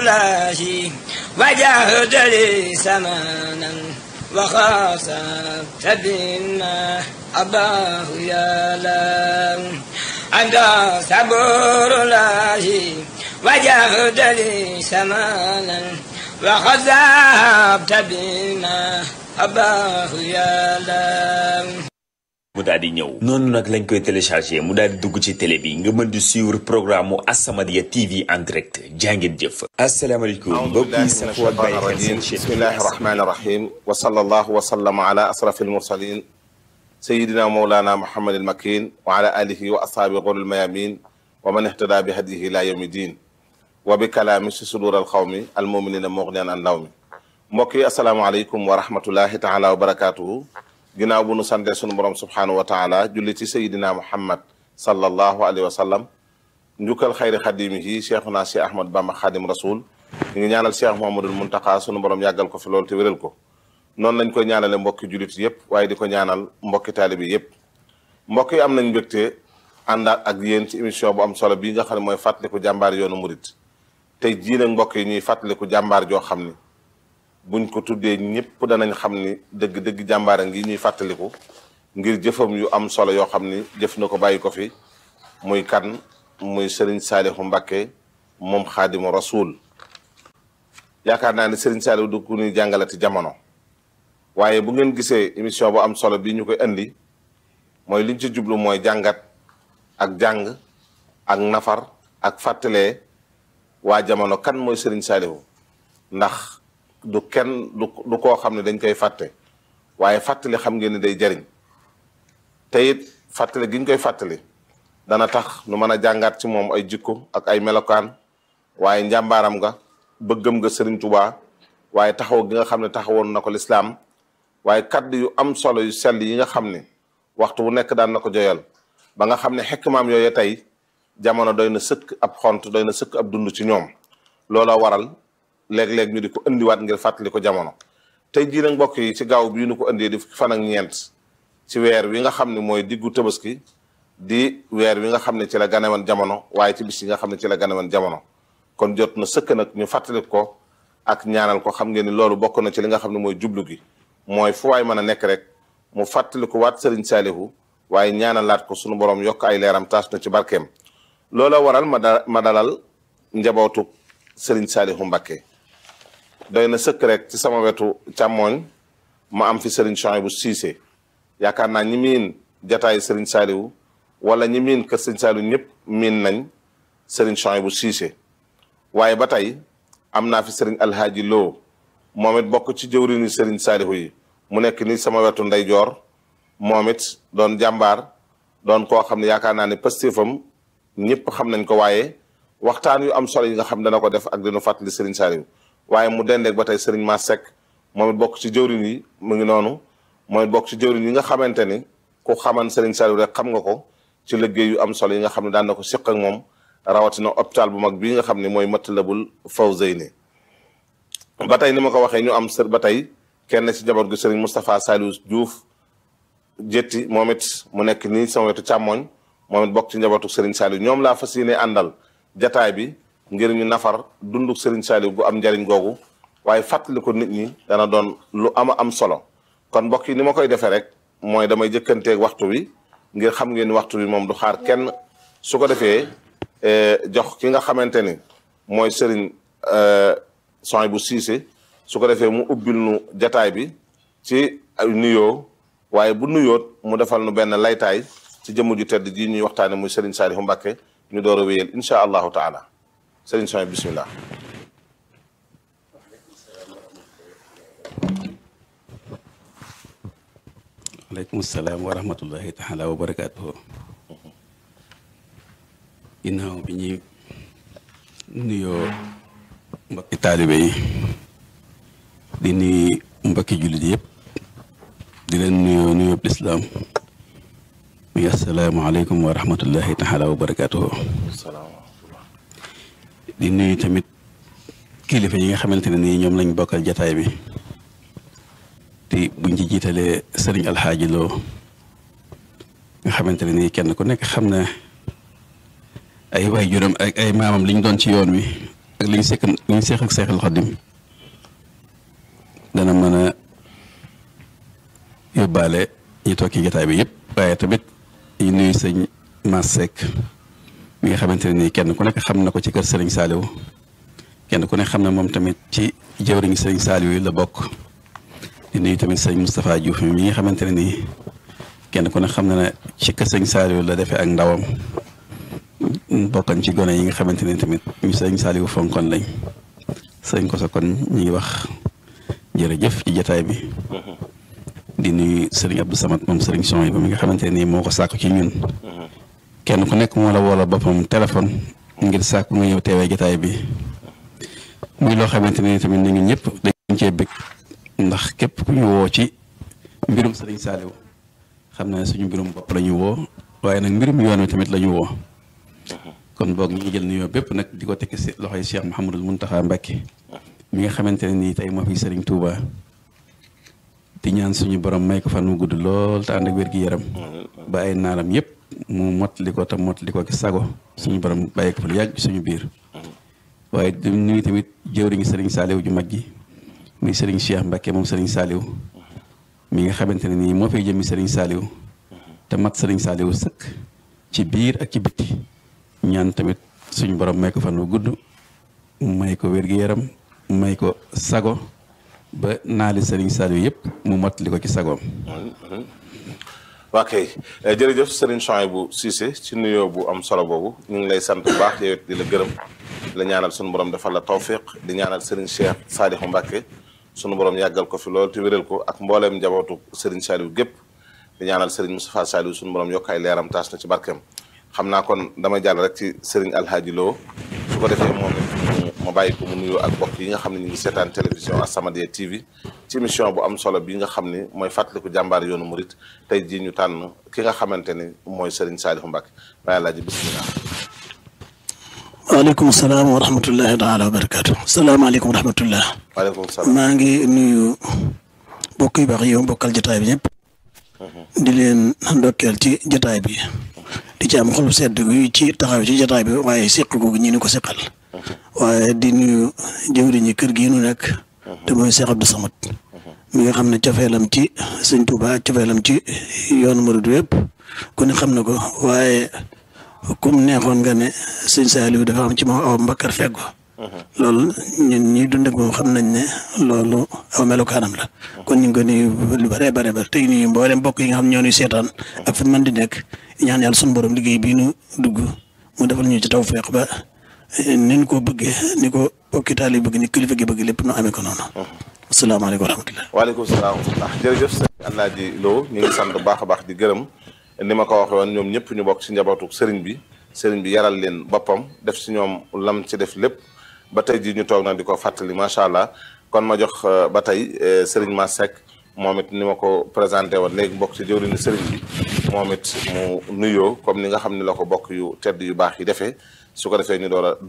الله وجاهد لي سمانا وخاصة بما أباه يا له أنت صبور الله وجاهد لي سمانا وخذبت بما أباه يا له mu daal di ñëw noonu nag lañ koy téléchargé mu daal di dugg ci télé bi nga mën di suivre programme mu As-Samadiyya TV en direct jàngeen jëf asalaamaaleykum mbokk yi safoo ak bàyyi xel seen chaîne bismillahi rahmani rahim wa sallallahu wa sallama ala asrafi almursalin sayidina mawlana muhammad almakin wa ala alihi wa ashaabi ghuril mayamin wa man ihtada bi hadihi ila yawmi din wa bi kalaami si sudur alqawmi almuminina mughniyan an nawmi mbokk yi asalaamaaleykum wa rahmatullahi taala wa barakatuhu ginnaaw bu nu sante sunu borom subhaanahu wa taala julli ci sayidina muhammad sallallahu alayhi wa sallam njukkal xayri xadimihi cheikhuna cheikh ahmad bamba xadim rasul ñu ngi ñaanal cheikh mohamadul muntaka sunu borom yàggal ko fi loolu te wéral ko noonu lañ koy ñaanale mbokki jullit yépp waaye di ko ñaanal mbokki taalibi yépp mbokk yi am nañ mbégte àndaat ak yéen ci émission bu am solo bii nga xam ne mooy fàttaliku jàmbaar yoonu murit tey jii nag mbokk yi ñuy fàttaliku jàmbaar joo xam ni buñ ko tuddee ñëpp danañ xam ni dëgg-dëgg jàmbaara ngi ñuy fàttaliku ngir jëfam yu am solo yoo xam ni jëf na ko bàyyi ko fi muy kan muy sëriñ saalihu mbàkke moom xaadimu rasul yaakaar naa ni sëriñ saalihu du ku ñuy jàngalati jamono waaye bu ngeen gisee émission bu am solo bi ñu koy indi mooy liñ ci jublu mooy jàngat ak jàng ak nafar ak fàttalee waa jamono kan mooy sëriñ saalihu ndax du kenn du du koo xam ne dañ koy fàtte waaye fàttali xam ngeen ni day jariñ te it fàttali gi ñu koy fàttali dana tax nu mën a jàngaat ci moom ay jikko ak ay melokaan waaye njàmbaaram nga bëggam nga sëriñ Tuubaa waaye taxaw gi nga xam ne taxawoon na ko lislaam waaye kaddu yu am solo yu sell yi nga xam ne waxtu bu nekk daan na ko joyal ba nga xam ne xekmaam yooyu tey jamono doy na sëkk ab xont doy na sëkk ab dund ci ñoom loola waral léeg-léeg ñu di ko indiwaat ngir fàttali ko jamono tey jii nag mbokk yi ci gaaw bii ñu ko indee di fukki fan ak ñeent ci weer wi nga xam ne mooy diggu tabaski di weer wi nga xam ne ci la ganewoon jamono waaye ci bis yi nga xam ne ci la ganewoon jamono kon jot na sëkk nag ñu fàttali ko ak ñaanal ko xam ngeen ni loolu bokk na ci li nga xam ne mooy jublu gi mooy fu waay mën a nekk rek mu fàttali ko waat sëriñ saalihu waaye ñaanalaat ko sunu borom yokk ay leeram taas na ci barkeem loola waral ma da ma dalal njabootu sëriñ saalihu Mbakke doy na sëkk rek ci sama wetu càmmooñ ma am fi Serigne Chouaïbou Cissé yaakaar naa ñi miin jataay Serigne Saliou wala ñi miin kër Serigne Saliou ñëpp miin nañ Serigne Chouaïbou Cissé waaye ba tey am naa fi Serigne Alhaaji Lo moom it bokk ci jëwriñu Serigne Saliou yi mu nekk ni sama wetu ndeyjoor moom it doon jàmbaar doon koo xam ne yaakaar naa ne pastéefam ñëpp xam nañ ko waaye waxtaan yu am solo yi nga xam dana ko def ak dinu fàttali Serigne Saliou waaye mu dendeeg ba tey Serigne Ma Seck moom it bokk ci jëwriñ yi mu ngi noonu moom it bokk ci jëwriñ yi nga xamante ni ku xaman Serigne Saliou rek xam nga ko ci liggéey yu am solo yi nga xam ne daan na ko siq ak moom rawatina hôpital bu mag bii nga xam ne mooy Matlabul Fawzayni ba tey ni ma ko waxee ñu am sër ba tey kenn ci jaboot gi Serigne Moustapha Saliou Diouf jétti moom it mu nekk nii sama wetu càmmooñ moom it bokk ci njabootu Serigne Saliou ñoom laa fas yéene àndal jataay bi ngir ñu nafar dunduk Serigne Saliou gu am njariñ googu waaye fàttali ko nit ñi dana doon lu ama am solo kon mbokk yi ni ma koy defee rek mooy damay jëkkanteeg waxtu wi ngir xam ngeen ni waxtu wi moom du xaar kenn su ko defee jox ki nga xamante ni mooy Serigne Chouaïbou Cissé su ko defee mu ubbil nu jataay bi ci nuyoo waaye bu nuyoot mu defal nu benn laytaay ci jëmm ju tedd ji ñuy waxtaane muy Serigne Saliou Mbacké ñu door a wéyal incha allahu taala Serigne Chouaïbou bismillah aleykum salaam wa rahmatullahi taala wa barakaatuhu ginnaaw bi ñuy nuyoo mbokki taalibe yi di nuyu mbokki jullit yëpp di leen nuyoo nuyoo lislaam muy asalaamaaleykum wa rahmatullahi taala wa barakaatuhu di nuyu tamit kilifa yi nga xamante ne nii ñoom lañ bokkal jataay bi te buñ ci jiitalee sëriñ alxaaji loo nga xamante ne nii kenn ku nekk xam na ay waay juróom ak ay maamam liñ doon ci yoon wi ak li ñu sekk li ñu seex ak seexal xadim dana mën a yóbbaale ñu toog ci jotaay bi yëpp waaye tamit ñu nuyu sëñ Mass Seck mi nga xamante ne nii kenn ku nekk xam na ko ci kër Serigne Saliou kenn ku nekk xam na moom tamit ci jëwriñu Serigne Saliou yi la bokk di nuyu tamit sëñ Moustapha Diouf mi nga xamante ne nii kenn ku nekk xam na ne ci kër Serigne Saliou la defee ak ndawam bokkan ci gone yi nga xamante ne tamit ñu Serigne Saliou fonkoon lañ sëñ ko sa kon ñu ngi wax jërëjëf ci jotaay bi. di nuyu Serigne Abdou Samad moom Serigne Son yi ba mi nga xamante ne nii moo ko sàkku ci ñun. kenn ku nekk moo la woo la boppam téléphone ngir sàkku nga ñëw teewee jotaay bi muy loo xamante ne tamit nit ñi ñëpp dañ cee bëgg ndax képp ku ñu woo ci mbirum Serigne Saliou xam na ne suñu mbirum bopp la ñu woo waaye nag mbirum yoon wi tamit la ñu woo. kon boog ñu ngi jël nuyoo bépp nag di ko tekki si loxoy Cheikh Mouhamadul Mountakha Mbacké mi nga xamante ne nii tey moo fi Serigne Touba. di ñaan suñu borom may ko fan mu gudd lool te ànd ak wér-gi-yaram ba ay naaram yëpp mu mottali ko te mottali ko ki sago suñu borom bàyyi ko fa lu yàgg suñu biir waaye di nuyu tamit jëwriñu sëriñ Saliou ju mag gi muy sëriñ Cheikh Mbacke moom sëriñ Saliou mi nga xamante ne nii moo fay jëmmi sëriñ Saliou te mat sëriñ Saliou sëkk ci biir ak ci bitti ñaan tamit suñu borom may ko fan mu gudd may ko wér-gi-yaram may ko sago ba naali Serigne Saliou yëpp mu mottali ko ci sagoom. waa kay jërëjëf Serigne Souhaïbou Cissé ci nuyoo bu am solo boobu ñu ngi lay sant bu baax yow it di la gërëm di la ñaanal sunu borom defal la tawfiq di ñaanal Serigne Cheikh Sadikh Mbacke sunu borom yàggal ko fi lool te wéral ko ak mbooleem njabootu Serigne Saliou gépp di ñaanal Serigne Moustapha Saliou sunu borom yokk ay leeram taas na ci barkeem xam naa kon damay jàll rek ci Serigne Alhaji Lo su ko defee moom it ma bàyyi ko mu nuyoo ak mbokk yi nga xam ne ñu ngi seetaan télévision As-Samadiyya TV ci émission bu am solo bi nga xam ni mooy fàttaliku jàmbaar yoonu murit tey jii ñu tànn ki nga xamante ni mooy Serigne Saliou Mbacke bàyyi laa ji bisimilah. waaleykum salaam wa rahmatullahi taala wa barakaatu. salaamaaleykum wa rahmatullah. waaleykum salaam. maa ngi nuyu mbokk yu baax yow mbokkal jotaay bi ñëpp. di leen ndokkeel ci jotaay bi. di ci am xol sedd gu ci taxaw ci jotaay bi waaye seq googu ñi ni ko seqal. waaye di nuyu jëwriñi kër gii nu nekk. te mooy Cheikh Abdou Samad. mi nga xam ne cofeelam ci sëñ Touba cofeelam ci yoonu murid wépp ku ne xam na ko waaye comme neexoon nga ne sëñ Saliou dafa am ci moom aw mbakkar feggo loolu ñun ñuy dund ak moom xam nañ ne loolu aw melukaanam la kon ñu ngi ko nuyu lu bare bare bare tey nuyu mboolem mbokk yi nga xam ñoo ñuy seetaan ak fu mën di nekk ñaan yàlla sunu borom liggéey bii nu dugg mu defal ñu ci tawfeex ba ni ñu ko bëggee ni ko bokki taal yi bëgg ni kilifa gi bëgg lépp nu amee ko noonu. asalaamaaleykum wa rahmatulah. waaleykum salaam wa rahmatulah jërëjëf sëñ Alaaji Lo ñu ngi sant bu baax a baax di gërëm ni ma ko waxee woon ñoom ñëpp ñu bokk ci njabootu sëriñ bi sëriñ bi yaral leen boppam def ci ñoom lam ci def lépp ba tey jii ñu toog na di ko fàttali macha allah kon ma jox ba tey sëriñ Ma Seck moom it ni ma ko présenté woon léegi bokk ci jëwriñu sëriñ bi moom it mu nuyoo comme ni nga xam ne la ko bokk yu tedd yu baax yi defee su ko defee ñu door a dugg